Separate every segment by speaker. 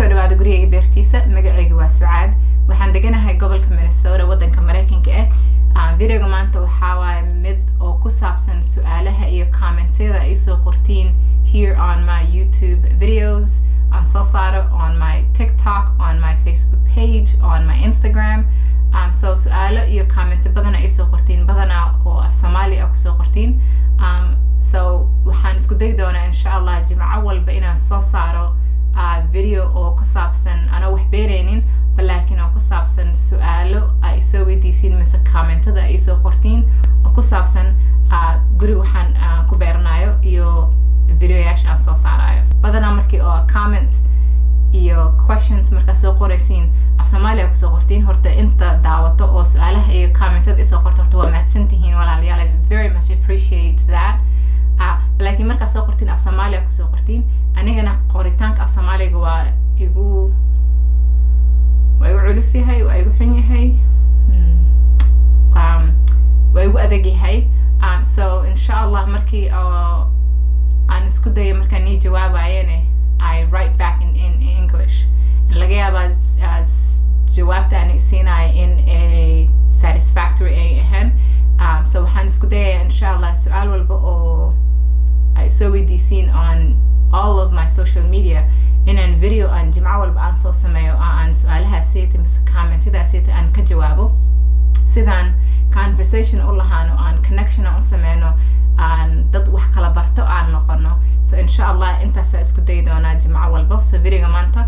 Speaker 1: kusoo dhawaada gurigayga beertiisa magacayga waa sucaad waxaan deganahay gobolka minnesota wadanka mareykanka ah videoga maanta waxaa waaye mid oo ku saabsan su-aalaha iyo commentyada ay soo qortiin here on my youtube videos aan soo saaro on my tiktok on my facebook page on my instagram um, so su-aalo iyo comment badan ay soo qortiin badanaa oo af soomaali ah kusoo qortiin um, so waxaan isku dayi doonaa insha allah jimco walba inaan soo saaro uh, video oo ku saabsan anoo wax beeraynin balaakiin oo ku saabsan su-aalo ay soo weydiisiin mise commentada ay soo qortiin oo ku saabsan uh, guri waxaan uh, ku beeranayo iyo videoyaasha aan soo saarayo badanaa markii oo comment iyo questions markaa soo qoraysiin af soomaaliya kusoo qortiin horta inta daawato oo su-aalaha iyo commentada isoo qorto horta waa mahadsan tihiin walaalayaal i very much appreciate that uh, laakiin markaa soo qortiin af soomaaliya kusoo qortiin anigana qoritaanka af soomaaliga waa igu waa igu culus yahay waa igu xun yahay um, waa igu adag yahay um, so insha allah markii oo aan isku dayo markaan nii jawaabayane i write back in, in english laga yaabaa as jawaabta aan siinayo in a satisfactory ay ahayn um, so waxaan isku dayayaa insha allah su-aal walba oo ay soo weydiisiin on all of my social media inaan video aan jimco walba aan soo sameeyo oo aan su-aalahaasiyta mise commentadaasiyta aan ka jawaabo sidaan conversation u lahaano aan connection aan u sameyno aan dad wax kala barto aan noqono so insha allah intaasaa isku dayi doonaa jimco walba so videoga maanta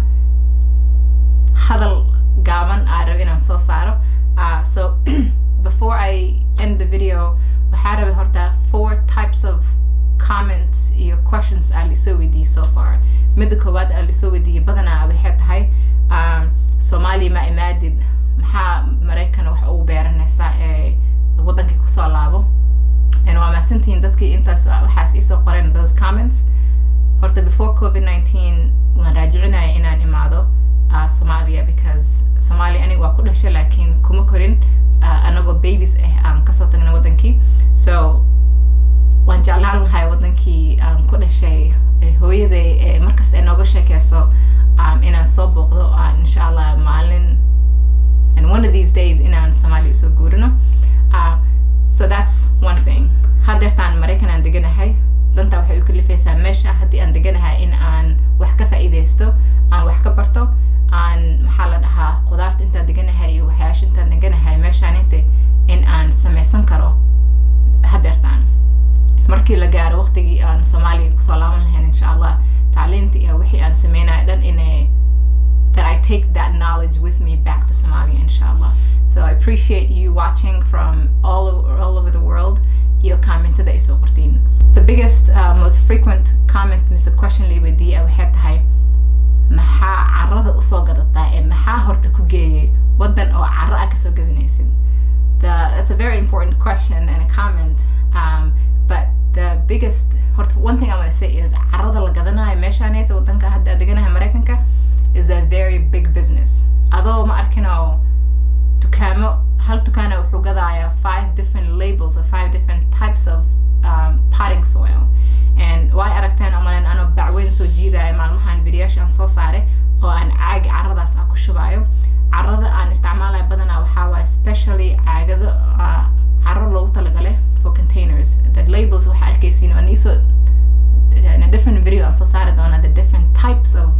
Speaker 1: hadal gaaban aa rabo inaan soo saaro uh, so before i end the video waxaa rabay horta four types of comments iyo questions aa lisoo weydiiyey so far midda koowaad aa lisoo weydiiyey badanaa waxay tahay um, soomaaliya ma imaadid maxaa maraykan wax ugu beeranaysaa ee wadankii kusoo laabo waa mahadsantihiin dadkii intaas waxaas isoo qoreen those comments horta before covid nineteen waan raajicinaya inaan imaado uh, Somalia because Somalia aniga waa ku dhashay laakiin kuma korin uh, anagoo babies ah aan kasoo tagna wadankii so waan jeclaan lahay wadankii aan ku dhashay hooyaday ee markasta ay nooga sheekeyso um, inaan soo booqdo aan insha allah maalin and one of these days inaan Somalia usoo guurino uh, so that's one thing haddeertaan maraykan aan deganahay danta waxay u kalifaysaa meesha haddii aan deganahay in aan wax ka faa'iidaysto aan wax ka barto aan maxaa la dhahaa qudaarta intaan deganahay iyo waxyaasha intaan deganahay meeshaan inta in aan samaysan karo haddeertaan markii la gaaro waqtigii aan soomaaliya kusoo laaban lahayn insha allah tacliinta iyo wixii aan sameynayo dhan inay that I take that knowledge with me back to Somalia, inshallah. So I appreciate you watching from all over, all over the world. Your comment today so The biggest, uh, most frequent comment, Mr. Question Lee with the waxay maxaa carrada usoo gadataa ee maxaa horta ku geeyay wadan oo carro ah kasoo gadanaysid that's a very important question and a comment um, but the biggest horta one thing I want to say is carrada la gadanayo meeshaaneeta wadanka hadda deganahay maraykanka is a very big business adoo ma arkinoo dukaamo hal dukaana wuxuu gadayaa five different labels or five different types of um, potting soil and way aragteen omalen anoo bacweyn soo jiidaya maalmahan videoyaasha aan soo saaray oo aan caagi carradaas ah ku shubayo carrada aan isticmaalayo badanaa waxaa waa especially caagado uh, carro loogu talagalay for containers the labels waxaa arkaysiin waan iisoo in a different video aan soo saari doonaa the different types of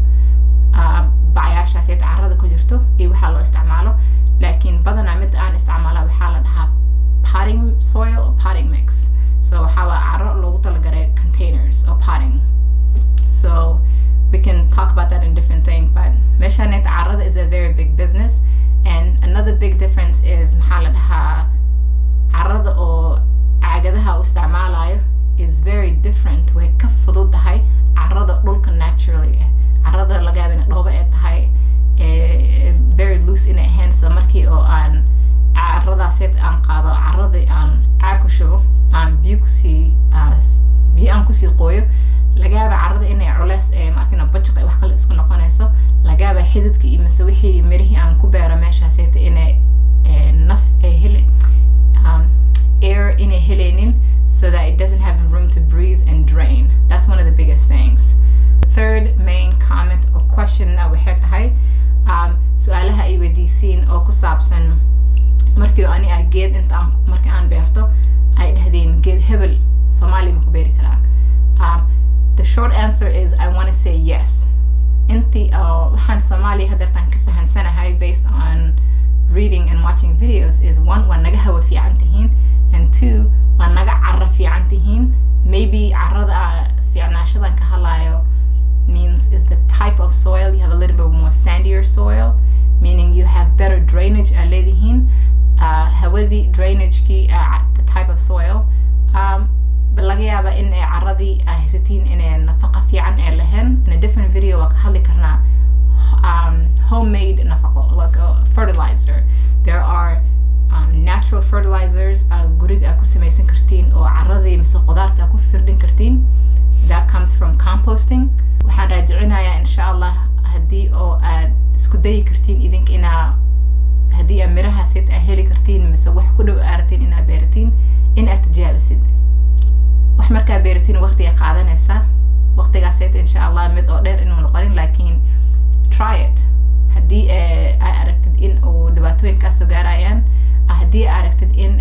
Speaker 1: bacyaashaas ee carrada ku jirto iyo waxaa loo isticmaalo laakiin badanaa mid aan isticmaala waxaa la dhahaa potting soil potting mix so waxaa waa carro loogu talagalay containers or potting so we can talk about that in different things but meeshaaneta carrada is a very big business and another big difference is maxaa la dhahaa carrada oo caagadaha u isticmaalayo is very different way ka fududahay carrada dhulka naturally ah carrada laga yaaba ina dhoobo ee tahay very loose inay ahayn so markii oo aan carradaaseed aan qaado carradii aan caag ku shubo aan biyo kusii biyo aan kusii qooyo laga yaaba carrada inay culeys ee markina bajaq wax kale isku noqonayso laga yaaba xididka iyo mise wixii mirihii aan ku beero meeshaaseeta inay naf ay hele air inay helaynin so that it doesn't have room to breathe and drain that's one of the biggest things third main comment or question questionna waxay tahay um, su-aalaha ay weydiisiin oo ku saabsan markii ani a geed inta aan markii aan beerto ay dhahdeen geed hebel soomaaliya ma ku beeri karaa um, the short answer is i want to say yes intii uh, waxaan soomaaliya hadeertaan ka fahansanahay based on reading and watching videos is one waa naga hawa fiican tihiin and two waa naga cara fiican tihiin maybe carada fiicnaashadan ka hadlayo means is the type of soil you have a little bit more sandier soil meaning you have better drainage aa leedihiin uh, hawadii drainagekii uh, the type of soil um, laga yaaba in ay caradii aa haysatiin inay nafaqa fiican ee lahayn in a different video waa ka hadli karnaa um, homemade nafaqo like a fertilizer there are um, natural fertilizers uh, guriga aa ku samaysan kartiin oo caradii mise qudaarta aa ku firdhin kartiin that comes from composting waxaan raajicinayaa insha allah haddii oo aad isku dayi kartiin idink inaa haddii aad mirahaased aa heli kartiin mise wax ku dhow aaratiin inaad beeratiin in aad tijaabisid wax markaa beeratiin waqtiga qaadanaysa waqtigaaseed insha allah mid oo dheer inuu noqonin laakiin try it haddii aa aragtid in uu dhibaatooyin kaasoo gaarayaan haddii aa aragtid in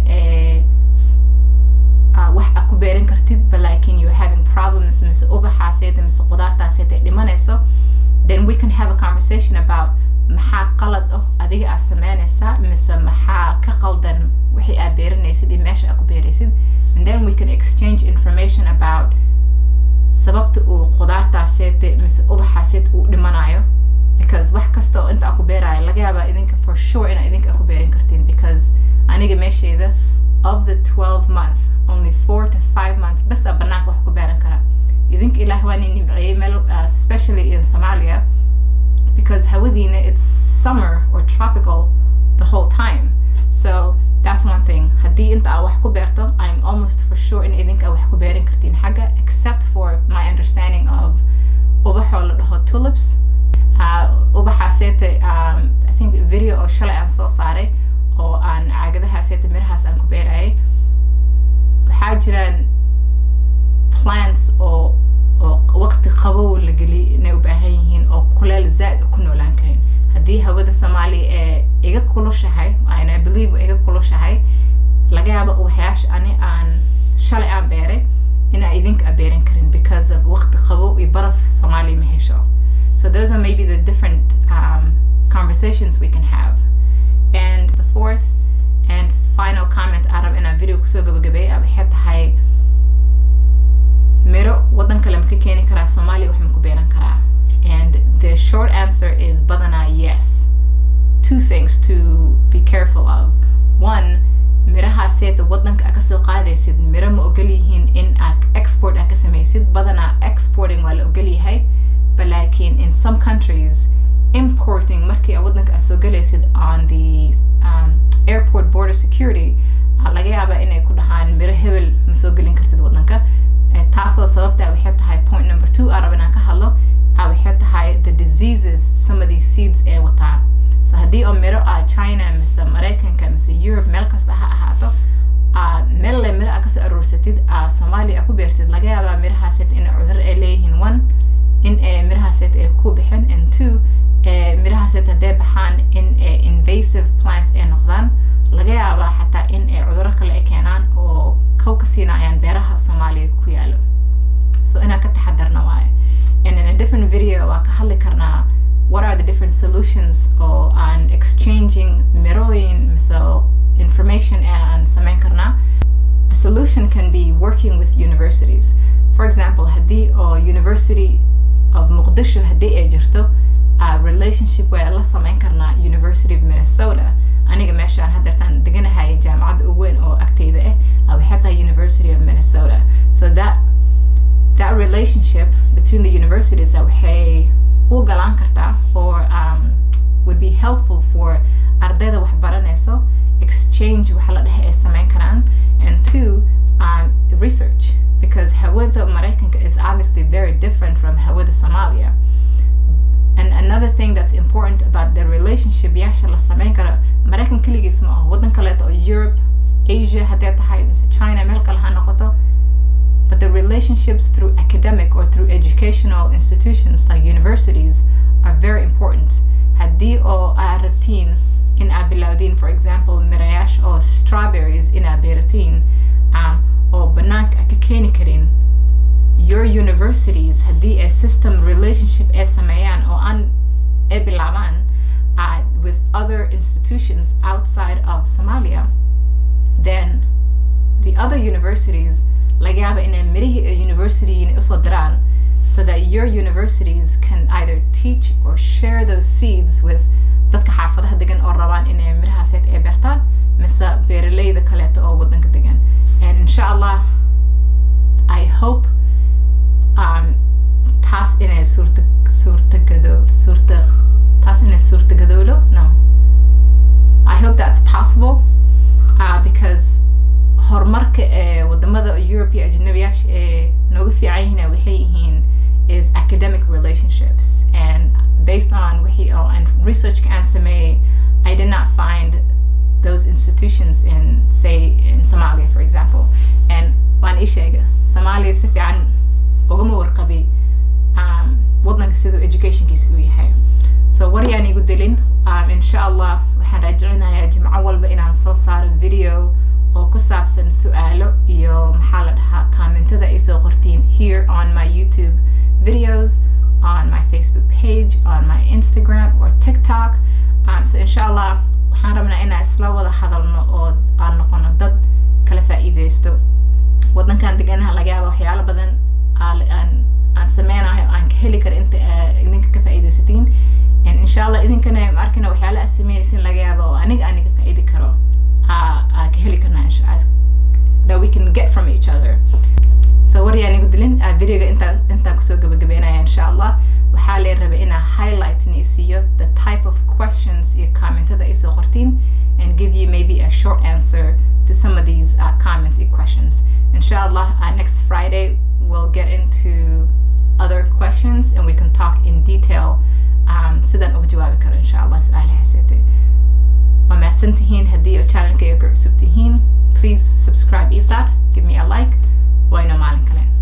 Speaker 1: wax aa ku beeran kartid but laakiin you're having problems mise ubaxaaseed mise qudaartaaseed ay dhimanayso then we can have a conversation about maxaa qalad ah adiga aad sameynaysaa mise maxaa ka qaldan wixii aad beeranaysid iyo meesha aad ku beeraysid and then we can exchange information about sababta uu qudaartaaseed mise ubaxaaseed uu dhimanayo because wax kasta oo inta aan ku beerayo laga yaabaa idinka for sure inaa idinka ku beeran kartiin because aniga meeshayda of the 12 month only four to five months bas aa banaanka wax ku beeran kara idinka ilaah waa nin nimceeyey meel uh, especially in somalia because hawadiina it's summer or tropical the whole time so that's one thing haddii inta aa wax ku beerto i'm almost for sure in idinka wax ku beeran kartiin xagga except for my understanding of ubaxoo la dhaho tulips uh, ubaxaaseete um, i think video oo shalay aan soo saaray oo aan caagadahaaseta mirahaas aan ku beerayay waxaa jiraan plants oo oo waqti qabow la geli inay u baahan yihiin oo kuleel zaad ku noolaan karin haddii hawada soomaaliya ee iga kulushahay and i believe iga kulushahay laga yaabo waxyaasha ani aan shalay aan beeray inaa idinka a beeran karin because of waqti qabow iyo baraf soomaaliya ma hesho so those are maybe the different um, conversations we can have and the fourth and final comment arab inaan video kusoo gabagabeeyay waxay tahay miro waddan kale ma ka keeni karaa soomaaliya wax ma ku beeran karaa and the short answer is badanaa yes two things to be careful of one mirahaaseeda waddanka aa kasoo qaadaysid miro ma ogol yihiin in aa export aa ka samaysid badanaa exporting waa la ogol yahay but laakiin in some countries importing markii aa waddanka aa soo galaysid on the um, airport border security laga yaabaa inay ku dhahaan miro hebel ma soo gelin kartid waddanka taasoo sababta waxay tahay point number two aan rab inaan ka hadlo waxay tahay the diseases some of these seeds ee wataan so haddii oo miro ah china mise maraykanka mise europe meel kasta ha ahaato meel le miro aa kasoo aruursatid soomaaliya aa ku beertid laga yaabaa mirahaaset in cudur ay leeyihiin one in mirahaaset ay ku bixin and two mirahaaset hadday baxaan in invasive plants ay noqdaan laga yaabaa xataa in ay cuduro kale ay keenaan oo kow ka siinayaan beeraha soomaaliya ku yaalo so inaan ka taxadarna waaye and in a different video waa ka hadli karnaa what are the different solutions oo aan exchanging mirooyin mise information ee aan samayn karnaa a solution can be working with universities for example haddii oo university of muqdisho haddii ay jirto uh, relationship waa la samayn karnaa university of minnesota aniga meeshaan hadeertaan deganahay jaamacadda ugu weyn oo agteyda ah waxay tahay university of minnesota so that that relationship between the universities waxay u galaan kartaa or um, would be helpful for ardayda wax baranayso exchange waxa la dhehe ay samayn karaan and two um, research because hawada maraykanka is obviously very different from hawada somalia and another thing that's important about the relationship yaasha la samayn karo maraykan keligiis ma aho waddan kaleeto oo europe asia haddee tahay mise china meel kale ha noqoto but the relationships through academic or through educational institutions like university universities are very important haddii oo aad rabtiin in aad bilowdiin for example mirayash oo strawberries in aad beeratiin um, oo banaanka aad ka keeni karin your universities haddii ay system relationship ay sameeyaan oo aan ay bilaabaan uh, with other institutions outside of Somalia, then the other universities laga yaaba inay mirihii ee university inay usoo diraan so that your universities can either teach or share those seeds with dadka xaafadaha degan oo rabaan inay mirahaaseed ay beertaan mise beeraleyda kaleeto oo wadanka degan and insha allah i hope um, taas inay suurta suurtagado suurta taas inay suurtagadowlo no i hope that's possible uh, because horumarka ee wadamada europe iyo ajnabiyaasha ee nooga fiican yihiin waxay yihiin is academic relationships and based on wixii oo aan researchka aan sameeyey i did not find those institutions in say in somalia for example and waan ii sheega somalia si fiican ugama warqabi um, wadanka siduu educationkiisa u yahay so war yaan igu dilin um, insha allah waxaan raajicinayaa jimco walba inaan soo saaro video oo ku saabsan su-aalo iyo maxaa la dhahaa commentada ay soo qortiin here on my youtube videos on my facebook page on my instagram or tiktok um, so insha allah waxaan rabnaa inaan isla wada hadalno oo aan noqono dad kala faa'iideysto wadankan deganaha laga yaaba waxyaalo badan aan aan sameynayo aan ka heli karo inta idinka ka faa'iideysatiin insha allah idinkana arkina waxyaala aad sameynaysin laga yaaba oo aniga aniga faa'iidi karo aa ka heli karnaa that we can get from each other so war yaan igu dilin videoga intaa intaan kusoo gabagabeynaya insha allah waxaa lee rabay inaa highlight ni siiyo the type of questions iyo commentada ay soo qortiin and give you maybe a short answer to some of these uh, comments and questions inshallah uh, next friday we'll get into other questions and we can talk in detail um, sidaan uga jawaabi karo insha allah su-aalahaasete waa mahadsan tihiin haddii oo channelkayga ku cusub tihiin please subscribe isar give me a like waa inoo maalin kale